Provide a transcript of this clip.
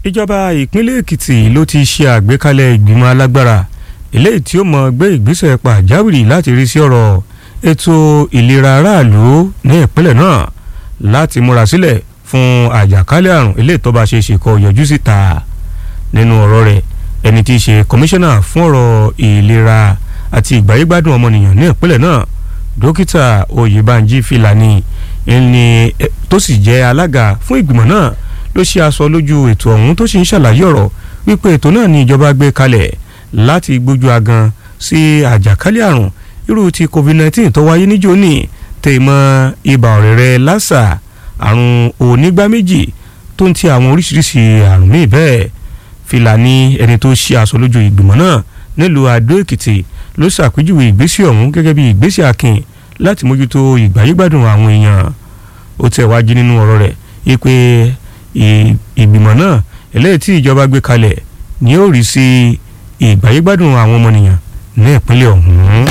ìjọba ìpínlẹ̀ èkìtì ló ti ṣe àgbékalẹ̀ ìgbìmọ̀ alágbára eléyìí tí ó mọ gbé ìgbésẹ̀ pàjáwìrì láti rí sí ọ̀rọ̀ ètò ìlera aráàlú ní ìpínlẹ̀ náà láti múra sílẹ̀ fún àjàkálẹ̀ àrùn eléyìí tó bá ṣe é ṣe kó yọjú síta nínú ọ̀rọ̀ rẹ̀ ẹni tí í ṣe kọmíṣánná fún ọ̀rọ̀ ìlera àti ìgbáyégbádùn ọmọnìyàn ní ìpínlẹ̀ náà dókítà oyèbánjí fìlàní ẹni tó sì jẹ́ alága fún ìgbìmọ̀ náà ló ṣe aṣọ lójú ètò ọ̀hún tó sì ń ṣàlàyé ọ̀rọ̀ wípé ètò náà ní ìjọba gbé kalẹ̀ láti gbójú agan sí àjàkálẹ̀ àrùn irú ti covid-19 tó wáyé níjó ní tèmọ́ ibà ọ̀rẹ́rẹ́ lásà àrùn onígbá méjì tó ń ti àwọn oríṣiríṣi àrùn míì bẹ́ẹ̀ Fìlàní ẹni tó ṣe aṣọ lójú ìgbìmọ̀ náà nílùú Adó Èkìtì ló ṣàpèjúwe ìgbésẹ̀ ọ̀hún gẹ́gẹ́ bí ìgbésẹ̀ akin láti mójútó ìgbáyégbádùn àwọn èèyàn ó tẹ̀ wájú nínú ọ̀rọ̀ rẹ̀ wípé ìgbìmọ̀ náà eléyìí tí ìjọba gbé kalẹ̀ ni ó rí sí ìgbáyégbádùn àwọn ọmọnìyàn ní ìpínlẹ̀ ọ̀hún.